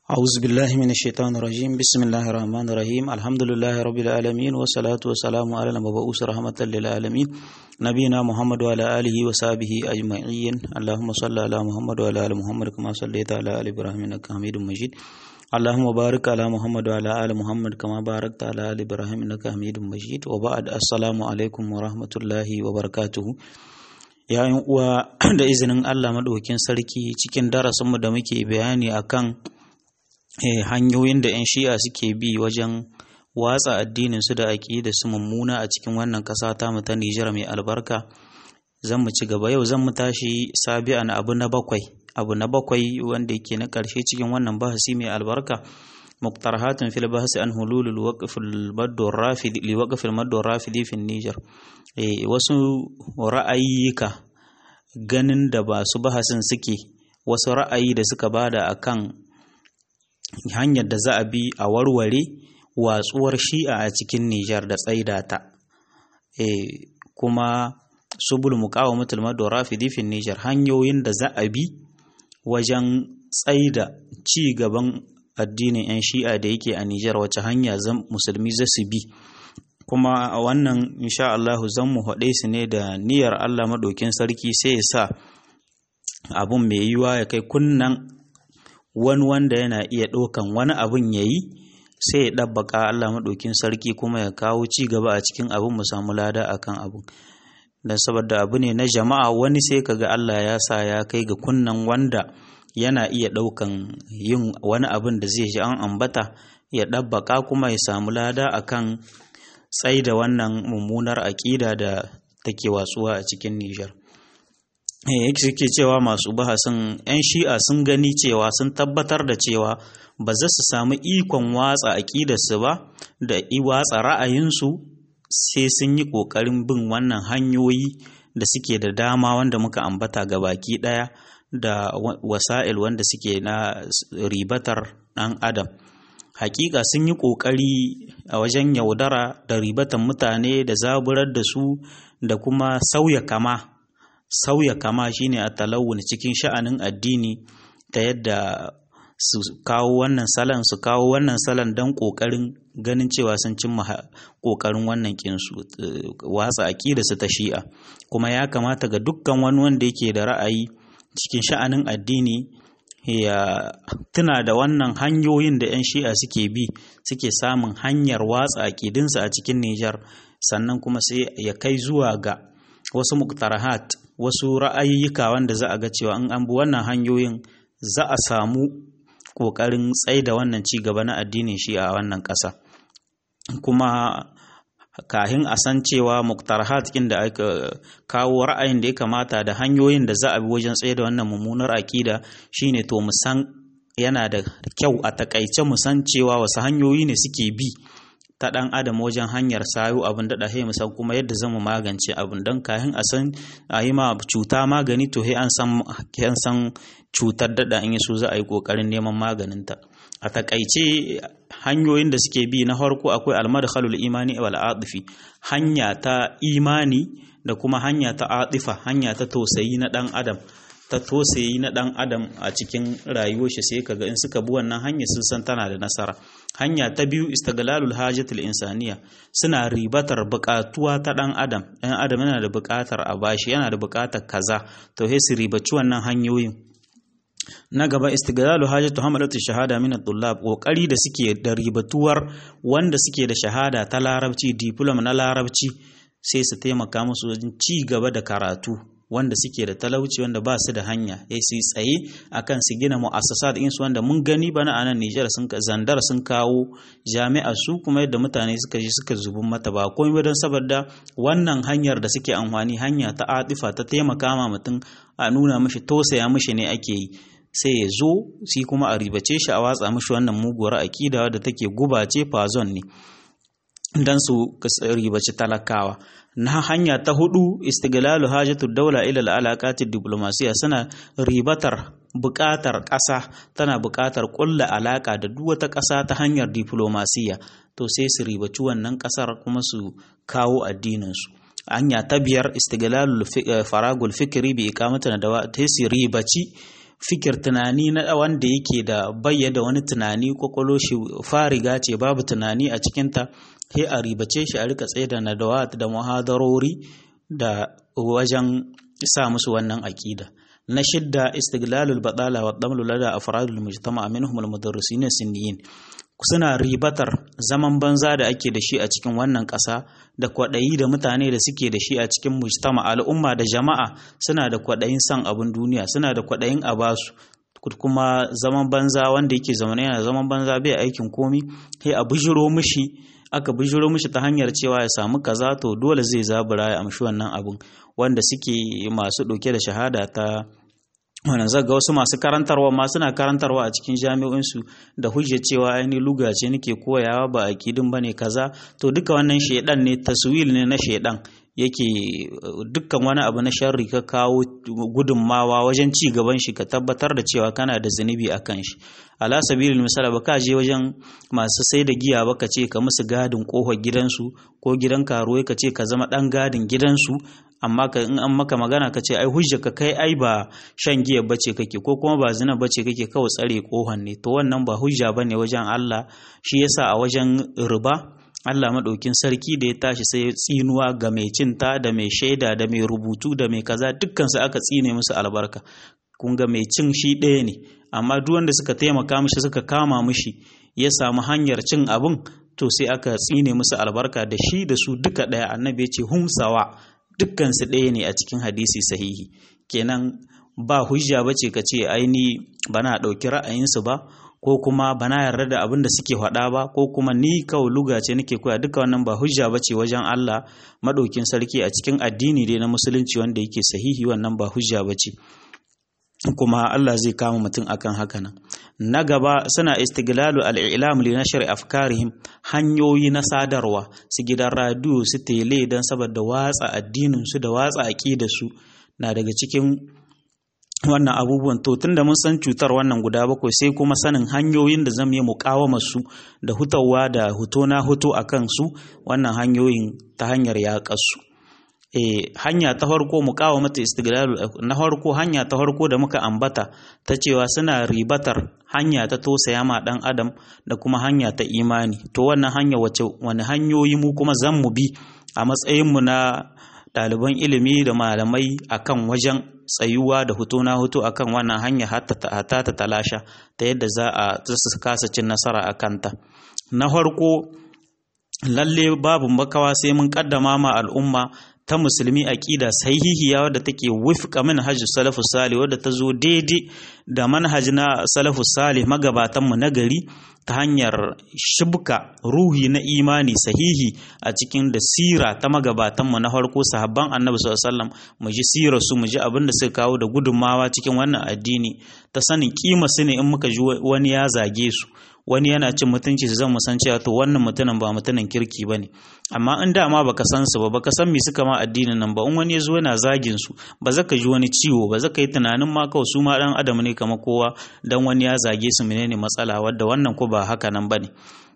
أعوذ بالله من الشيطان الرجيم بسم الله الرحمن الرحيم الحمد لله رب العالمين والصلاة والسلام على المبعوث رحمة للعالمين نبينا محمد وعلى آله وصحبه أجمعين اللهم صل على محمد وعلى آل محمد كما صليت على آل إبراهيم إنك حميد مجيد اللهم بارك على محمد وعلى آل محمد كما باركت على آل إبراهيم إنك حميد مجيد وبعد السلام عليكم ورحمة الله وبركاته yayin uwa da izinin Allah maɗaukin sarki cikin darasinmu da muke bayani akan hanyoyin da 'yan shi'a suke bi wajen watsa addinin su da aƙida su mummuna a cikin wannan ƙasa ta mu ta Nijar mai albarka zan mu ci gaba yau zan mu tashi sabi'an abu na bakwai abu na bakwai wanda yake na ƙarshe cikin wannan bahasi mai albarka muqtarahatun fil bahsi an hululul waqf al madd rafid li waqf al madd rafidi fi Niger eh wasu ra'ayyuka ganin da ba su bahasin suke wasu ra'ayi da suka bada akan hanyar da za a bi a warware watsuwar shi'a a cikin Nijar da tsaida ta e, kuma subul muqawamatul madora fi difin Nijar hanyoyin da za a bi wajen tsaida ci gaban addinin 'yan shi'a da yake a Nijar wace hanya musulmi za su bi kuma a wannan insha Allah zan mu haɗe su ne da niyyar Allah maɗaukin sarki sai ya sa abun mai yiwa ya kai kunnan wani wanda yana iya ɗaukan wani abun ya yi sai ya ɗabbaka Allah maɗaukin sarki kuma ya kawo ci gaba a cikin abin mu samu lada akan abun don saboda abu ne na jama'a wani sai kaga Allah ya sa ya kai ga kunnan wanda yana iya ɗaukan yin wani abin da zai ji an ambata ya ɗabbaka kuma ya samu lada akan tsai da wannan mummunar aƙida da take watsuwa a cikin Nijar. suke cewa masu bahasin 'yan shi'a sun gani cewa sun tabbatar da cewa ba za su samu ikon watsa aƙidarsu ba da watsa ra'ayinsu sai sun yi ƙoƙarin bin wannan hanyoyi da suke da dama wanda muka ambata ga baki ɗaya da wasa'il wanda suke na ribatar ɗan adam hakika sun yi ƙoƙari a wajen yaudara da ribatan mutane da zaburar da su da kuma sauya kama sauya kama shine a talawun cikin sha'anin addini ta yadda su kawo wannan salon su kawo wannan salon don ƙoƙarin ganin cewa sun cimma ƙoƙarin wannan kinsu watsa aƙida su ta shi'a kuma ya kamata ga dukkan wani wanda yake da ra'ayi cikin sha'anin addini ya tuna da wannan hanyoyin da 'yan shi'a suke bi suke samun hanyar watsa aƙidinsu a cikin Nijar sannan kuma sai ya kai zuwa ga wasu muktarahat wasu ra'ayyuka wanda za a ga cewa in an bi wannan hanyoyin za a samu ƙoƙarin tsaida wannan ci gaba na addinin shi'a a wannan ƙasa kuma kahin a san cewa muktarahat kin da aka kawo ra'ayin da ya kamata da hanyoyin da za a bi wajen tsaye da wannan mummunar aƙida shine to mu san yana da kyau a takaice mu san cewa wasu hanyoyi ne suke bi ta ɗan adam wajen hanyar sayo abin daɗa he san kuma yadda zan mu magance abin don kahin a san a yi ma cuta magani to he an san cutar daɗa in so za a yi ƙoƙarin neman maganinta a takaice hanyoyin da suke bi na farko akwai almadkhalul imani wal atifi hanya ta imani da kuma hanya ta atifa hanya ta tausayi na dan adam ta tausayi na dan adam a cikin rayuwar shi sai kaga in suka bi wannan hanya sun san tana da nasara hanya ta biyu istiglalul hajatul insaniya suna ribatar buƙatuwa ta dan adam ɗan adam yana da buƙatar a bashi yana da buƙatar kaza to sai su ribaci wannan hanyoyin na gaba istiglalu hajatu hamalatu shahada min at-tullab kokari da suke da ribatuwar wanda suke da shahada ta larabci diploma na larabci sai su taimaka musu wajen ci gaba da karatu wanda suke da talauci wanda ba su da hanya sai su tsaye akan su gina mu'assasat din su wanda mun gani bana a nan Nijar sun zandar sun kawo jami'a su kuma yadda mutane suka ji suka zubin mata ba komai ba don saboda wannan hanyar da suke amfani hanya ta atifa ta taimaka ma mutum a nuna mishi tosaya mishi ne ake yi sai ya zo shi kuma a ribace shi a watsa mishi wannan muguwar aƙida da take gubace fazon ne dan su ribaci talakawa na hanya ta hudu istiglalu hajatud daula ila alaqati diplomasiya suna ribatar buƙatar ƙasa tana buƙatar ƙulla alaƙa da duk wata ƙasa ta hanyar diplomasiya to sai su ribaci wannan ƙasar kuma su kawo addinin su hanya ta biyar istiglalul faragul fikri bi iqamatin da ta su ribaci fikir tunani na wanda yake da bayyada wani tunani kwakwalo shi fariga ce babu tunani a cikinta sai a ribace shi a rika tsaye da nadawat da muhadarori da wajen sa musu wannan aƙida na shidda istiglalul badala wa damlu lada afradul mujtama minhum al mudarrisin sinniyin suna ribatar zaman banza da ake da shi a cikin wannan ƙasa da kwaɗayi da mutane da suke da shi a cikin mujtama al'umma da jama'a suna da kwaɗayin son abin duniya suna da kwaɗayin a basu kuma zaman banza wanda yake zaune yana zaman banza bai aikin komi sai a bijiro mishi aka bijiro mishi ta hanyar cewa ya samu kaza to dole zai zabura ya amshi wannan abun wanda suke masu ɗauke da shahada ta wannan zaga wasu masu karantarwa ma suna karantarwa a cikin jami'o'insu da hujjar cewa ainihin luga ce nake koyawa ba akidin bane kaza to duka wannan shedan ne taswil ne na shedan yake dukkan wani abu na sharri ka kawo gudunmawa wajen ci gaban shi ka tabbatar da cewa kana da zunubi a kan shi ala sabilil misala ba ka je wajen masu sai da giya ba ka ce ka musu gadin kofar gidansu ko gidan karuwai ka ce ka zama dan gadin gidansu amma ka in an maka magana ka ce ai hujja ka kai ai ba shan giya bace kake ko kuma ba zina bace kake kawai tsare kohon ne to wannan ba hujja bane wajen Allah shi yasa a wajen riba Allah maɗaukin sarki da ya tashi sai ya tsinuwa ga mai cinta da mai shaida da mai rubutu da mai kaza dukkan su aka tsine musu albarka kun ga mai cin shi ɗaya ne amma duk wanda suka taimaka mishi suka kama mishi ya samu hanyar cin abin to sai aka tsine musu albarka da shi da su duka ɗaya annabi ya ce humsawa dukkan su ɗaya ne a cikin hadisi sahihi kenan ba hujja bace ka ce aini bana ɗauki ra'ayinsu ba ko kuma bana yarda da abin da suke faɗa ba ko kuma ni kawai luga ce nake koya duka wannan ba hujja bace wajen Allah madaukin sarki a cikin addini dai na musulunci wanda yake sahihi wannan ba hujja bace kuma Allah zai kama mutum akan haka nan na gaba suna istiglalu al-i'lam li nashr afkarihim hanyoyi na sadarwa su gidan radio su tele dan saboda watsa addinin su da watsa aqidar su na daga cikin wannan abubuwan to tunda mun san cutar wannan guda bakwai sai kuma sanin hanyoyin da zan yi muƙawamar su da hutawa da huto na huto akan su wannan hanyoyin ta hanyar yaƙar su eh hanya ta farko muqawamatu istiglal na farko hanya ta farko da muka ambata ta cewa suna ribatar hanya ta tosaya ma dan adam da kuma hanya ta imani to wannan hanya wace wani hanyoyi mu kuma zan mu bi a matsayin mu na ɗaliban ilimi da malamai akan wajen tsayuwa da hutu na hutu akan wannan hanya hatta ta talasha ta yadda za a su kasa cin nasara a kanta na farko lalle babu makawa sai mun kaddama ma al'umma ta musulmi aqida sahihiya wadda take wifqa manhaj salafus salih wadda ta zo daidai da manhaj na salafus salih magabatan mu na gari ta hanyar shibka ruhi na imani sahihi a cikin da sira ta magabatan mu na farko sahabban annabi sallallahu alaihi wasallam mu ji sirar su mu ji abin da suka kawo da gudunmawa cikin wannan addini ta sanin kima su ne in muka ji wani ya zage su wani yana cin mutunci su zan san cewa to wannan mutumin ba mutumin kirki ba ne amma in dama baka san su ba baka san me suka ma addinin nan ba in wani ya zo yana zagin su ba zaka ji wani ciwo ba zaka yi tunanin ma kawai su ma dan adam ne kamar kowa dan wani ya zage su menene matsala wadda wannan ko ba haka nan bane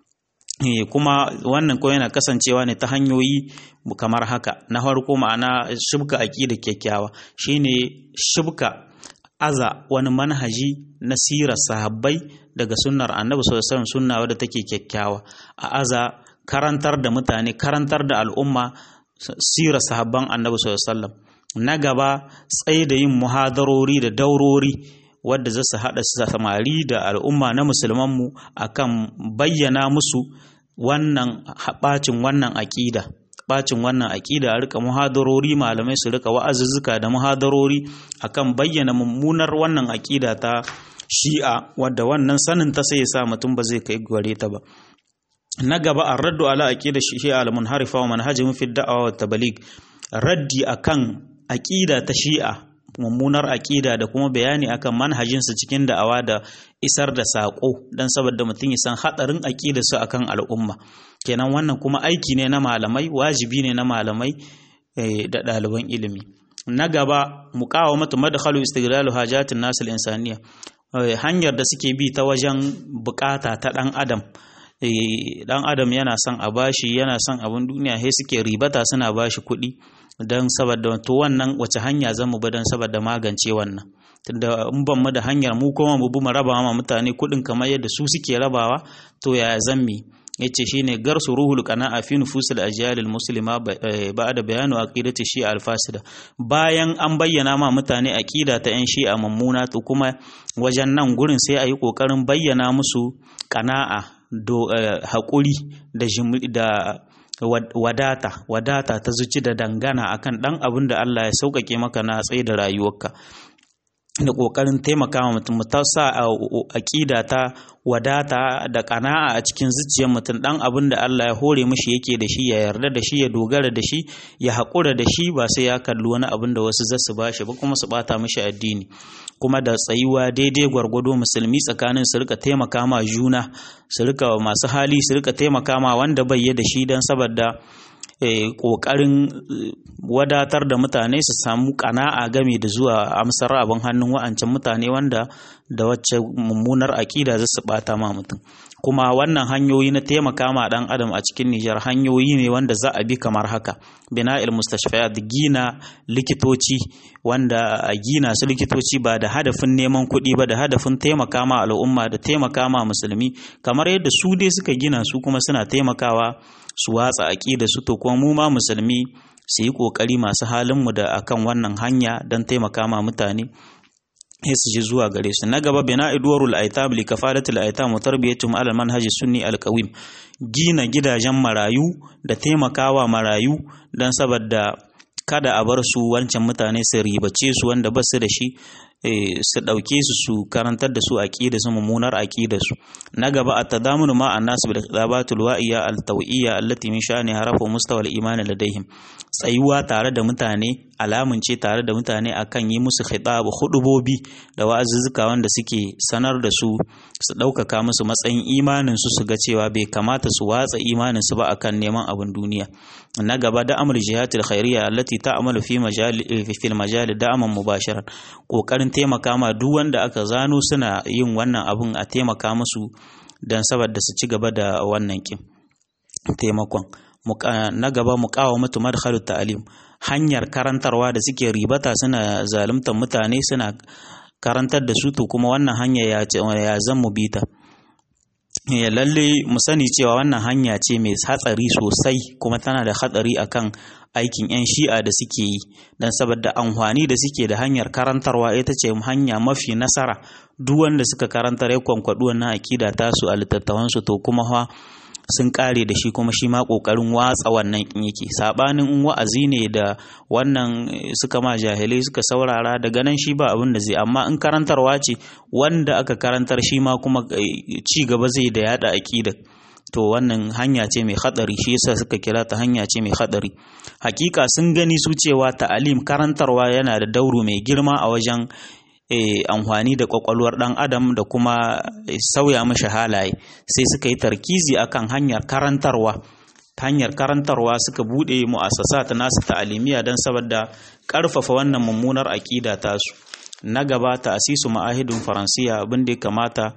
kuma wannan ko yana kasancewa ne ta hanyoyi kamar haka na farko ma'ana shibka aqida kyakkyawa shine shibka aza wani manhaji na sirar sahabbai daga sunnar annabi sallallahu alaihi wasallam sunna wadda take kyakkyawa a aza karantar da mutane karantar da al'umma sirar sahabban annabi sallallahu alaihi wasallam na gaba tsaye da yin muhadarori da daurori wadda za su haɗa samari da al'umma na musulmanmu akan bayyana musu wannan bacin wannan aƙida bacin wannan aƙida a rika muhadarori malamai su rika wa'azuzzuka da muhadarori akan bayyana mummunar wannan aƙida ta shi'a wadda wannan sanin ta sai ya sa mutum ba zai kai gware ta ba na gaba a raddu ala aqida shi'a al munharifa wa manhajihim fi da'awa wa tabligh raddi akan aqida ta shi'a mummunar aƙida da kuma bayani akan manhajinsu cikin da'awa da isar da saƙo don saboda mutum ya san haɗarin aƙida su akan al'umma kenan wannan kuma aiki ne na malamai wajibi ne na malamai da ɗaliban ilimi na gaba muqawamatu madkhalu istighlalu hajatin nasil insaniya hanyar da suke bi ta wajen bukata ta ɗan adam ɗan adam yana son a bashi yana son abin duniya sai suke ribata suna bashi kuɗi don saboda to wannan wace hanya zan mu bi don saboda magance wannan tunda in ban mu da hanyar mu kuma mu bi mu raba ma mutane kuɗin kamar yadda su suke rabawa to ya zammi yace shine garsu ruhul qana'a fi nufusil ajyalil muslima ba'da bayanu aqidati shi al-fasida bayan an bayyana ma mutane aqida ta yan shi'a mummuna to kuma wajen nan gurin sai ayi kokarin bayyana musu qana'a do hakuri da da wadata wadata ta zuci da dangana akan dan abin da Allah ya sauƙaƙe maka na tsaye da rayuwarka da ƙoƙarin taimaka wa mutum ta sa aƙida ta wadata da ƙana'a a cikin zuciyar mutum ɗan abin da Allah ya hore mishi yake da shi ya yarda da shi ya dogara da shi ya haƙura da shi ba sai ya kalli wani abin da wasu zasu ba shi ba kuma su ɓata mishi addini kuma da tsayuwa daidai gwargwado musulmi tsakanin su rika taimaka ma juna su rika masu hali su rika taimaka ma wanda bai da shi don saboda ƙoƙarin wadatar da mutane su samu ƙana'a game da zuwa amsar abin hannun wa'ancan mutane wanda da wacce mummunar aƙida za su ɓata ma mutum kuma wannan hanyoyi na taimaka ma ɗan adam a cikin Nijar hanyoyi ne wanda za a bi kamar haka bina il mustashfiyat gina likitoci wanda a gina su likitoci ba da hadafin neman kuɗi ba da hadafin taimaka ma al'umma da taimaka ma musulmi kamar yadda su dai suka gina su kuma suna taimakawa su watsa aƙida su to kuma mu ma musulmi su yi ƙoƙari masu halinmu da akan wannan hanya don taimaka ma mutane sai su ji zuwa gare su na gaba bina idwarul aitam li kafalatul aitam wa tarbiyatum ala manhaji sunni alqawim gina gidajen marayu da taimakawa marayu dan saboda kada a bar su wancan mutane su ribace su wanda ba su da shi su ɗauke su su karantar da su aƙida su mummunar aƙida su na gaba a tadamunu ma an nasu bil khitabatul wa'iya al tawiyya allati min sha'ani harafu mustawa al iman ladaihim tsayuwa tare da mutane alamun ce tare da mutane akan yi musu khitab hudubobi da wa'azuzzuka wanda suke sanar da su su ɗaukaka musu matsayin imanin su su ga cewa bai kamata su watsa imanin su ba akan neman abin duniya na gaba da amr jihatul khairiyya allati ta'malu fi majali fi majali da'aman mubasharan kokarin taimaka ma duk wanda aka zano suna yin wannan abun a taimaka musu don saboda su ci gaba da wannan kin taimakon na gaba mu kawo mutu madkhalu ta'alim hanyar karantarwa da suke ribata suna zaluntar mutane suna karantar da su to kuma wannan hanya ya ya zan mu bita ya lalle mu sani cewa wannan hanya ce mai hatsari sosai kuma tana da hatsari akan aikin 'yan shi'a da suke yi don saboda amfani da suke da hanyar karantarwa ita ce hanya mafi nasara duk wanda suka karantar ya kwankwaɗi wannan aƙida tasu a littattafansu to kuma fa sun kare da shi kuma shi ma kokarin watsa wannan kin yake sabanin in wa'azi ne da wannan suka ma jahilai suka saurara daga nan shi ba abin da zai amma in karantarwa ce wanda aka karantar shi ma kuma ci gaba zai da yada aqida to wannan hanya ce mai hadari shi yasa suka kira ta hanya ce mai hadari hakika sun gani su cewa ta'alim karantarwa yana da dauro mai girma a wajen amfani da kwakwalwar ɗan adam da kuma sauya mashi halaye sai suka yi tarkizi akan hanyar karantarwa ta hanyar karantarwa suka buɗe mu'assasa ta nasu ta'alimiya don saboda ƙarfafa wannan mummunar aƙida tasu na gaba ta asisu ma'ahidin faransiya abin da ya kamata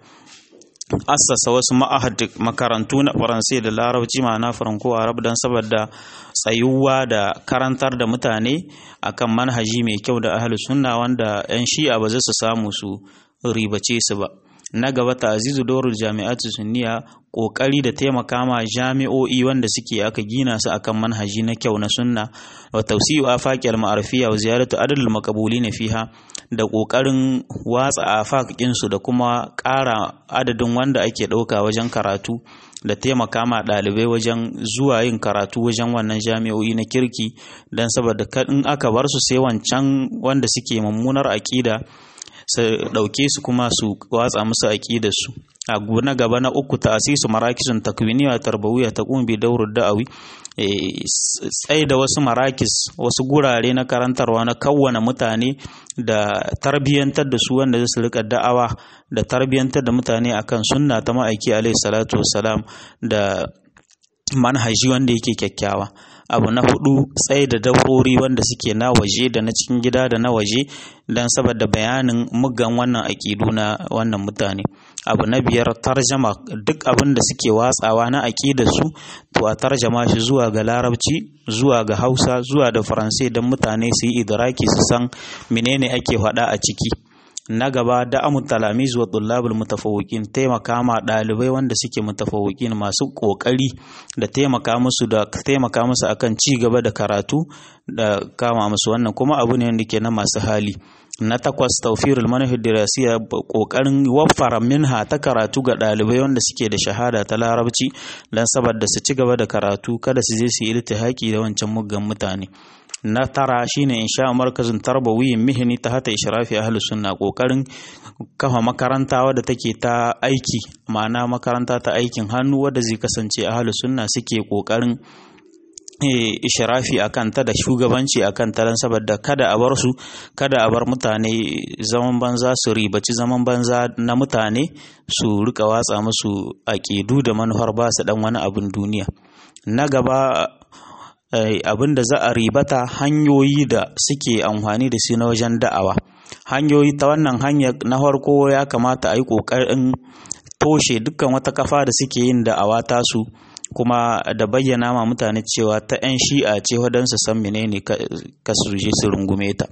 assasa wasu ma'ahad makarantu na faransai da larabci ma'ana faranko arab don saboda tsayuwa da karantar da mutane akan manhaji mai kyau da ahlus sunna wanda 'yan shi'a ba za su samu su ribace su ba na gaba ta'azizu dorul jami'atu sunniya kokari da taimaka ma jami'o'i wanda suke aka gina su akan manhaji na kyau na sunna wa tawsi'u afaqil ma'arifiyya wa ziyaratu adadul maqbulina fiha da kokarin watsa afaqin su da kuma ƙara adadin wanda ake ɗauka wajen karatu da taimaka ma ɗalibai wajen zuwa yin karatu wajen wannan jami'o'i na kirki don saboda in aka bar su sai wancan wanda suke mummunar aƙida su ɗauke su kuma su watsa musu aƙidarsu a na gaba na uku ta asisu marakisun takwiniya tarbawiyya ta kumbi daurur da'awi tsaye da wasu marakis wasu gurare na karantarwa na kawwana mutane da tarbiyyantar da su wanda su rika da'awa da tarbiyyantar da mutane akan sunna ta ma'aiki alaihi salatu wassalam da manhaji wanda yake kyakkyawa abu na hudu tsaye da daurori wanda suke na waje da na cikin gida da na waje don saboda bayanin mugan wannan aƙidu na wannan mutane abu na biyar tarjama duk abin da suke watsawa na aƙidar su to a tarjama shi zuwa ga larabci zuwa ga hausa zuwa da faransai don mutane su yi idraki su san menene ake faɗa a ciki na gaba da amu talamiz wa tullabul mutafawwiqin taimaka ma dalibai wanda suke mutafawwiqin masu kokari da taimaka musu da taimaka musu akan ci gaba da karatu da kama musu wannan kuma abu ne wanda ke na masu hali na takwas tawfirul manhaj dirasiya kokarin waffara minha ta karatu ga dalibai wanda suke da shahada ta larabci dan saboda su ci gaba da karatu kada su je su yi iltihaki da wancan muggan mutane na tara shine insha markazin tarbawiyyin mihini ta hata ishrafi ahlus sunna kokarin kafa makaranta wadda take ta aiki ma'ana makaranta ta aikin hannu wadda zai kasance ahlus sunna suke kokarin ishirafi a kanta da shugabanci a kanta don saboda kada a bar su kada a bar mutane zaman banza su ribaci zaman banza na mutane su rika watsa musu aƙidu da manufar ba su dan wani abin duniya na gaba abin da za a ribata hanyoyi da suke amfani da su na wajen da'awa hanyoyi ta wannan hanya na farko ya kamata a yi ƙoƙarin toshe dukkan wata kafa da suke yin da'awa tasu kuma da bayyana ma mutane cewa ta 'yan shi'a ce waɗansu san menene ka su je su rungume ta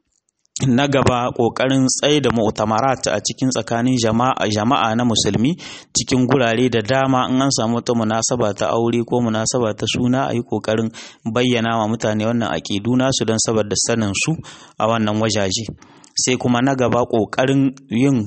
na gaba ƙoƙarin tsaye da mu'tamarat a cikin tsakanin jama'a na musulmi cikin gurare da dama in an samu wata munasaba ta aure ko munasaba ta suna a yi ƙoƙarin bayyana wa mutane wannan aƙidu nasu don saboda sanin su a wannan wajaje sai kuma na gaba ƙoƙarin yin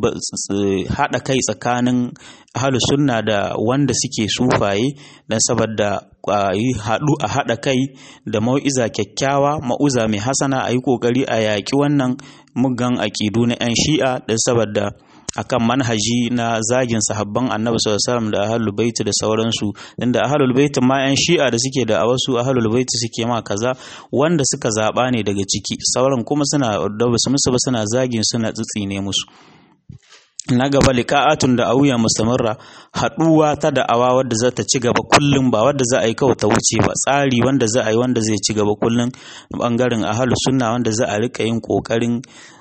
haɗa kai tsakanin ahlu sunna da wanda suke sufaye don saboda a yi haɗu a haɗa kai da mau'iza kyakkyawa ma'uza mai hasana a yi ƙoƙari a yaƙi wannan muggan aƙidu na 'yan shi'a don saboda akan manhaji na zagin sahabban annabi sallallahu da ahlul bait da sauransu inda ahlul bait ma yan shi'a da suke da a wasu ahlul bait suke ma kaza wanda suka zaba ne daga ciki sauran kuma suna da basu musu ba suna zagin suna tsitsine musu na gaba liqa'atun da auya mustamirra haduwa ta da'awa wadda za ta ci gaba kullum ba wadda za a yi kawai ta wuce ba tsari wanda za a yi wanda zai ci gaba kullum bangaren ahlus sunna wanda za a rika yin kokarin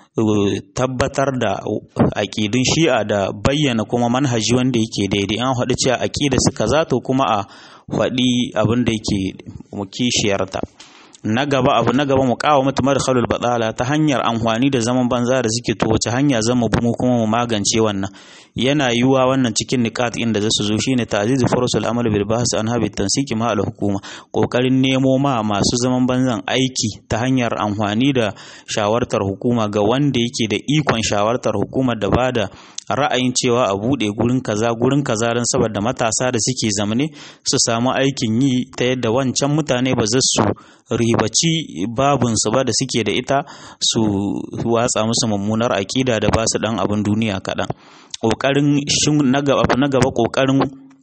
tabbatar da aƙidun shi'a da bayyana kuma manhaji wanda yake daidai an faɗi cewa aƙida su kaza to kuma a faɗi abin da yake kishiyarta na gaba abu na gaba mu kawo mata madkhalul badala ta hanyar amfani da zaman banza da suke to wace hanya zan mu mu kuma mu magance wannan yana yiwuwa wannan cikin niqat inda za su zo shine ta'zizu furusul amal bil bahs an habi tansiki ma al hukuma kokarin nemo ma masu zaman banzan aiki ta hanyar amfani da shawartar hukuma ga wanda yake da ikon shawartar hukumar da bada ra'ayin cewa a bude gurin kaza gurin kaza don saboda matasa da suke zamane su samu aikin yi ta yadda wancan mutane ba za su ribaci babunsu ba da suke da ita su watsa musu mummunar aƙida da ba su dan abin duniya kaɗan ƙoƙarin na gaba na gaba ƙoƙarin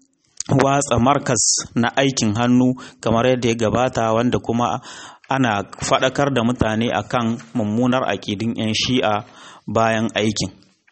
watsa markas na aikin hannu kamar yadda ya gabata wanda kuma ana faɗakar da mutane akan mummunar aƙidin 'yan shi'a bayan aikin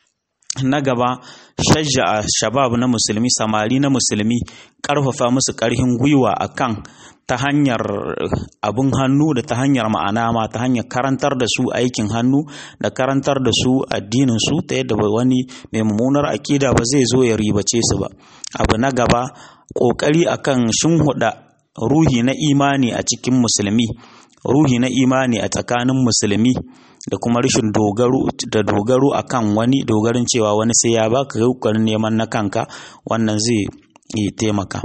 na gaba shajja shabab na musulmi samari na musulmi ƙarfafa musu ƙarfin gwiwa akan ta hanyar abin hannu da ta hanyar ma'ana ma ta hanyar karantar da su aikin hannu da karantar da su addinin su ta yadda wani mai mummunar akida ba zai zo ya ribace su ba abu na gaba ƙoƙari akan shinhuda ruhi na imani a cikin musulmi ruhi na imani a tsakanin musulmi da kuma rashin dogaro da dogaro akan wani dogarin cewa wani sai ya baka kokarin neman na kanka wannan zai yi taimaka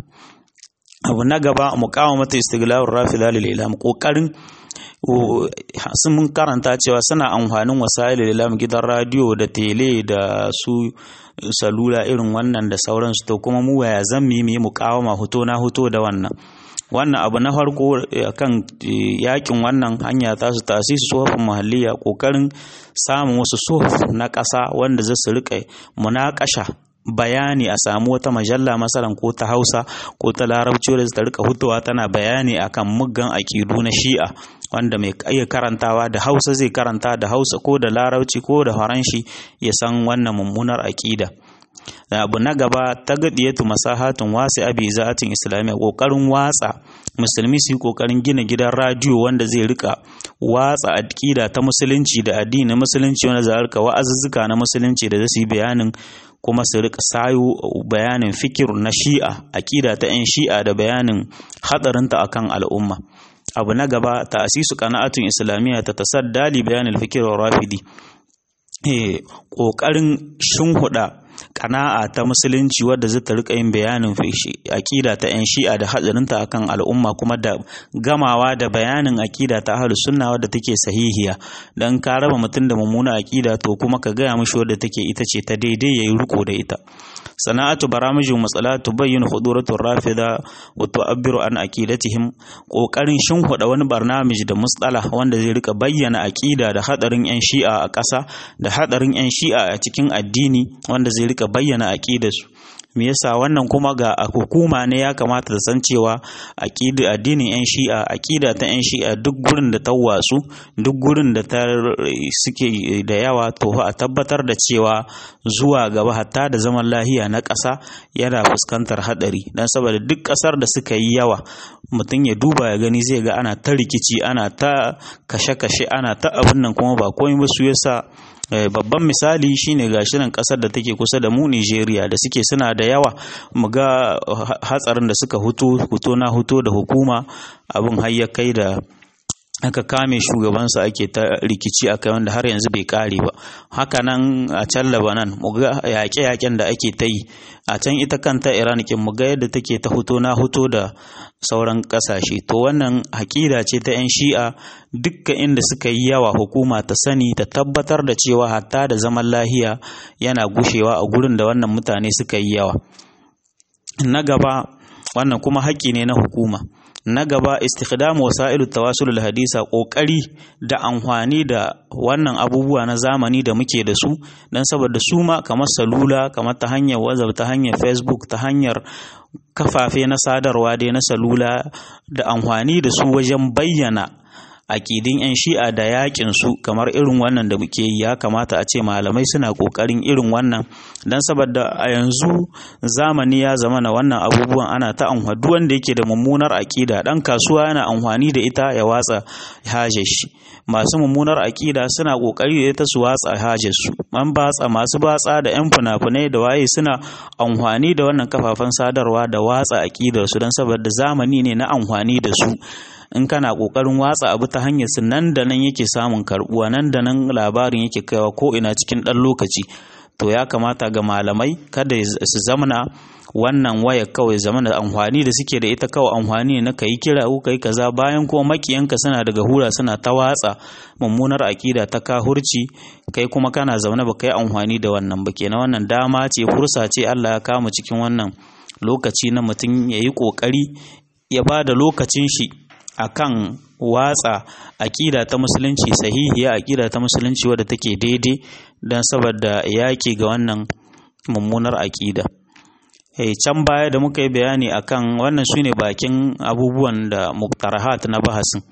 abu na gaba muqawamatu istiglalur rafila lil ilam kokarin sun mun karanta cewa suna amfanin wasailul ilam gidan radio da tele da su salula irin wannan da sauransu to kuma mu waya zan mu yi muqawama hoto na hoto da wannan wannan abu na farko kan yakin wannan hanya ta su tasisi sofin mahalliya kokarin samun wasu sof na ƙasa wanda za su riƙa munakasha bayani a samu wata majalla masalan ko ta hausa ko ta larabci wadda ta rika hutuwa tana bayani akan muggan akidu na shi'a wanda mai iya karantawa da hausa zai karanta da hausa ko da larabci ko da faranshi ya san wannan mummunar aƙida abu na gaba ta gadiyatu masahatun wasi abi za'atin islamiyya kokarin watsa musulmi su yi kokarin gina gidan radiyo wanda zai rika watsa aƙida ta musulunci da addinin musulunci wanda za rika wa'azuzzuka na musulunci da zasu yi bayanin kuma su rika sayo bayanin fikir na shi'a aƙida ta 'yan shi'a da bayanin hadarinta akan al'umma abu na gaba ta'asisu qana'atun islamiyya ta tasadda li bayanin fikir rafidi ƙoƙarin shinhuda kana'a ta musulunci wadda zai ta rika yin bayanin aƙida ta 'yan shi'a da hatsarinta akan al'umma kuma da gamawa da bayanin aƙida ta ahlus sunna wadda take sahihiya dan ka raba mutum da mummuna aƙida to kuma ka gaya mishi wadda take ita ce ta daidai yayi riko da ita sana'atu baramijin matsala tubayyin huduratu rafida wa tu'abbiru an aqidatihim kokarin shinhuda wani barnamij da musdala wanda zai rika bayyana aqida da hadarin yan shi'a a ƙasa da hadarin yan shi'a a cikin addini wanda zai rika bayyana aqidarsu me yasa wannan kuma ga hukuma ne ya kamata ta san cewa aqida addinin yan shi'a aqida ta yan shi'a duk gurin da ta wasu duk gurin da ta suke da yawa to a tabbatar da cewa zuwa gaba hatta da zaman lahiya na ƙasa yana fuskantar hadari dan saboda duk ƙasar da suka yi yawa mutum ya duba ya gani zai ga ana ta rikici ana ta kashe-kashe ana ta abin nan kuma ba komai ba su yasa babban misali shine gashi nan kasar da take kusa da mu Nigeria da suke suna da yawa mu ga hatsarin da suka huto huto na huto da hukuma abin har ya kai da aka kame shugabansa ake ta rikici a kai wanda har yanzu bai kare ba haka nan a can Lebanon mu ga yaƙe-yaƙen da ake ta yi a can ita kanta Iran kin mu ga yadda take ta huto na huto da sauran ƙasashe to wannan haƙida ce ta 'yan shi'a dukkan inda suka yi yawa hukuma ta sani ta tabbatar da cewa hatta da zaman lahiya yana gushewa a gurin da wannan mutane suka yi yawa na gaba wannan kuma haƙƙi ne na hukuma na gaba istikhdamu wasailu tawasul hadisa kokari da amfani da wannan abubuwa na zamani da muke da su dan saboda su ma kamar salula kamar ta hanyar WhatsApp ta hanyar Facebook ta hanyar kafafe na sadarwa dai na salula da amfani da su wajen bayyana akidin 'yan shi'a da yakin su kamar irin wannan da muke yi ya kamata a ce malamai suna kokarin irin wannan don saboda a yanzu zamani ya zama na wannan abubuwan ana ta amfani duk wanda yake da mummunar akida dan kasuwa yana amfani da ita ya watsa hajar shi masu mummunar akida suna kokari da ita su watsa hajar su an batsa masu batsa da yan fina-finai da waye suna amfani da wannan kafafen sadarwa da watsa akidar su don saboda zamani ne na amfani da su in kana kokarin watsa abu ta hanyar su nan da nan yake samun karbuwa nan da nan labarin yake kaiwa ko ina cikin ɗan lokaci to ya kamata ga malamai kada su zamana wannan waya kawai zamana amfani da suke da ita kawai amfani na kai kira ko kai kaza bayan kuma makiyanka suna daga hura suna ta watsa mummunar akida ta kahurci kai kuma kana zaune ba kai amfani da wannan ba kenan wannan dama ce fursa ce Allah ya kama cikin wannan lokaci na mutum ya yi kokari ya ba da lokacin shi akan watsa aƙida ta musulunci sahihiya aƙida ta musulunci wadda take daidai don saboda yaƙi ga wannan mummunar aƙida hey, can baya da muka yi bayani akan wannan su ne bakin abubuwan da muktarahat na bahasin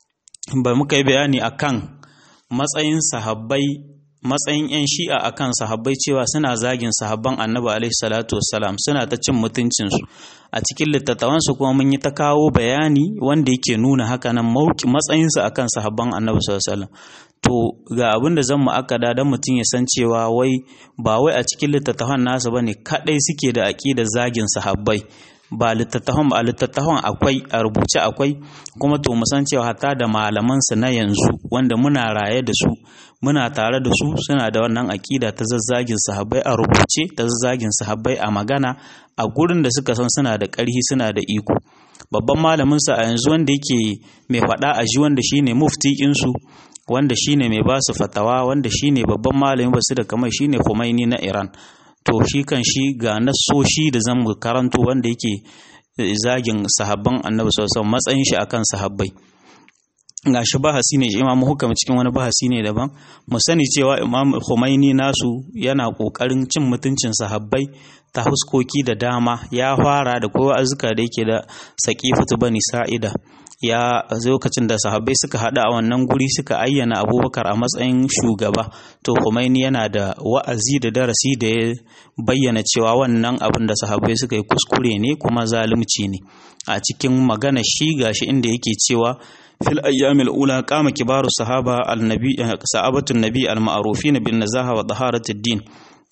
ba muka yi bayani akan matsayin sahabbai matsayin 'yan shi'a akan sahabbai cewa suna zagin sahabban annabi alaihi salatu wassalam suna ta cin mutuncinsu a cikin littattafansu kuma mun yi ta kawo bayani wanda yake nuna haka nan matsayinsu akan sahabban annabi sallallahu alaihi wasallam to ga abin da zan mu'akkada dan mutum ya san cewa wai ba wai a cikin littattafan nasu bane kadai suke da aqidar zagin sahabbai ba littattafan ba littattafan akwai a rubuce akwai kuma to mu san cewa hatta da malaman su na yanzu wanda muna raye da su muna tare da su suna da wannan aƙida ta zazzagin sahabbai a rubuce ta zazzagin sahabbai a magana a gurin da suka san suna da ƙarhi suna da iko babban malamin sa a yanzu wanda yake mai faɗa a ji wanda shine mufti su wanda shine mai ba su fatawa wanda shine babban malamin basu da kamar shine Khomeini na Iran to shi kan shi ga nasoshi da zan karanto wanda yake zagin sahabban annabi sallallahu alaihi matsayin shi akan sahabbai ga shi bahasi ne imamu hukam cikin wani bahasi ne daban mu sani cewa imam Khomeini nasu yana kokarin cin mutuncin sahabbai ta huskoki da dama ya fara da kowa azuka da yake da saqifatu bani sa'ida ya lokacin da sahabbai suka hada a wannan guri suka ayyana abubakar a matsayin shugaba to Khomeini yana da wa'azi da darasi da ya bayyana cewa wannan abin da sahabbai suka yi kuskure ne kuma zalunci ne a cikin magana shi gashi inda yake cewa fil ayyamil ula qama kibaru sahaba al-nabi sahabatun nabi al-ma'rufin bin nazaha wa taharatid din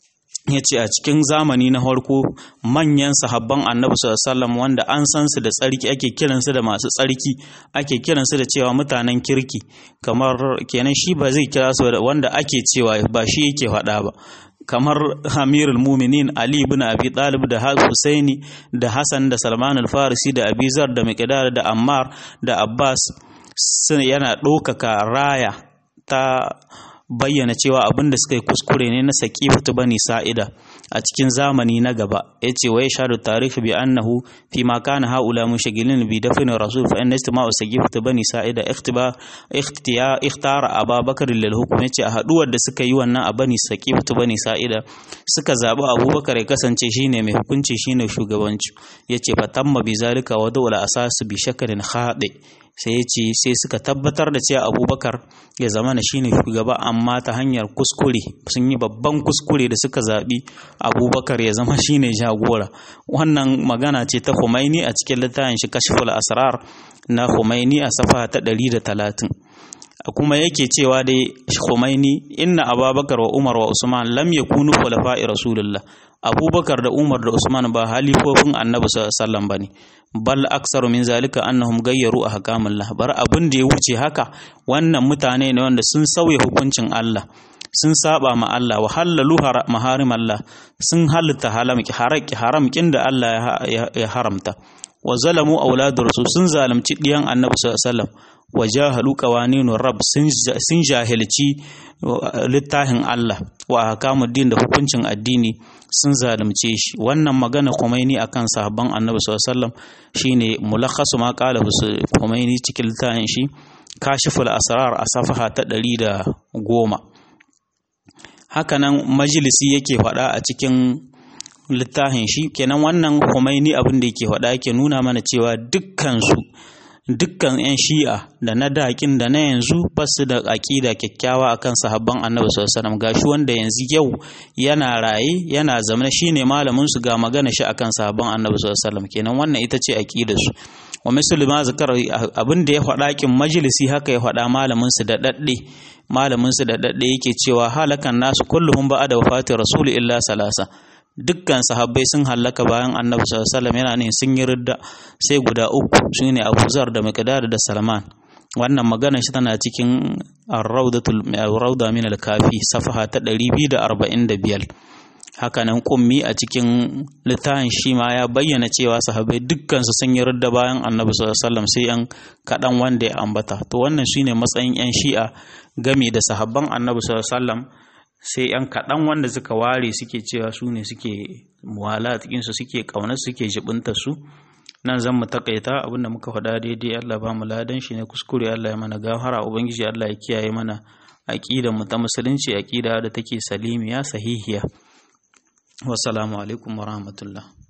ya ce a cikin zamani na farko manyan sahabban annabi sallallahu wanda an san su da tsarki ake kiransu da masu tsarki ake kiransu da cewa mutanen kirki kamar kenan shi ba zai kira su da wanda ake cewa ba shi yake faɗa ba kamar Amirul Muminin Ali ibn Abi Talib da Husaini da Hassan da Salman al-Farisi da Abizar da Miqdad da Ammar da Abbas sun yana ɗaukaka raya ta bayyana cewa abin da suka yi kuskure ne na saƙifatu bani sa'ida a cikin zamani na gaba ya ce wa ya shaɗu tarihi bi annahu fi ma kana haula mushagilin bi dafin rasul fa inna istima'u saƙifatu bani sa'ida ikhtara ababakar lil hukum ya ce a haɗuwar da suka yi wannan a bani saƙifatu bani sa'ida suka zaɓi abubakar ya kasance shine mai hukunci shine shugabanci ya ce fa tamma bi zalika wa dawla asasu bi shakalin khadi sai ya ce sai suka tabbatar da cewa abubakar ya zama na shine shugaba amma ta hanyar kuskure sun yi babban kuskure da suka zaɓi abubakar ya zama shine jagora wannan magana ce ta Khomeini a cikin littafin shi kashful asrar na Khomeini a safa ta ɗari da talatin. kuma yake cewa dai Khomeini inna abubakar wa umar wa usman lam yakunu khulafa'i rasulullah abubakar da umar da usman ba halifofin annabi sallallahu bane bal aksaru min zalika annahum gayyaru ahkamullah bar abin da ya wuce haka wannan mutane ne wanda sun sauya hukuncin Allah sun saba ma Allah wa halalu maharim Allah sun halitta halamki haraki haramkin da Allah ya haramta wa zalamu auladur rasul sun zalunci diyan annabi sallallahu alaihi wasallam wa jahalu qawaninur rabb sun jahilci littafin Allah wa ahkamuddin da hukuncin addini sun zalunce shi wannan magana Khomeini akan sahabban Annabi sallallahu alaihi wasallam shine mulakhasu ma qala Khomeini cikin littafin shi kashiful asrar a safaha ta 110 hakanan majalisi yake faɗa a cikin littafin shi kenan wannan Khomeini abin da yake faɗa yake nuna mana cewa dukkan su dukkan 'yan shi'a da na daƙin da na yanzu ba su da aƙida kyakkyawa akan sahabban annabi sallallahu gashi wanda yanzu yau yana raye yana zama shine malamin su ga magana shi akan sahabban annabi sallallahu kenan wannan ita ce aqidar su wa misali ma zakar abin da ya faɗa kin majalisi haka ya faɗa malamin su da dadde malamin su da dadde yake cewa halakan nasu kulluhum ba'da wafati rasul illa salasa dukkan sahabbai sun hallaka bayan annabi sallallahu yana ne sun yi ridda sai guda uku shine Abu Zar da Miqdad da Salman wannan magana shi tana cikin ar-rawdatul rawda min al-kafi safaha ta 245 haka nan kummi a cikin littafin shi ma ya bayyana cewa sahabbai dukkan su sun yi ridda bayan annabi sallallahu sai yan kadan wanda ya ambata to wannan shine matsayin yan shi'a game da sahabban annabi sallallahu sai ‘yan kaɗan wanda suka ware suke cewa su ne suke muwala cikinsu suke ƙaunar suke jibinta su nan zan mu takaita abinda muka faɗa daidai Allah ba mu ladan shi ne kuskure Allah ya mana gafara ubangiji Allah ya kiyaye mana aqida mu ta musulunci aqida da take salimiya sahihiya wassalamu alaikum warahmatullah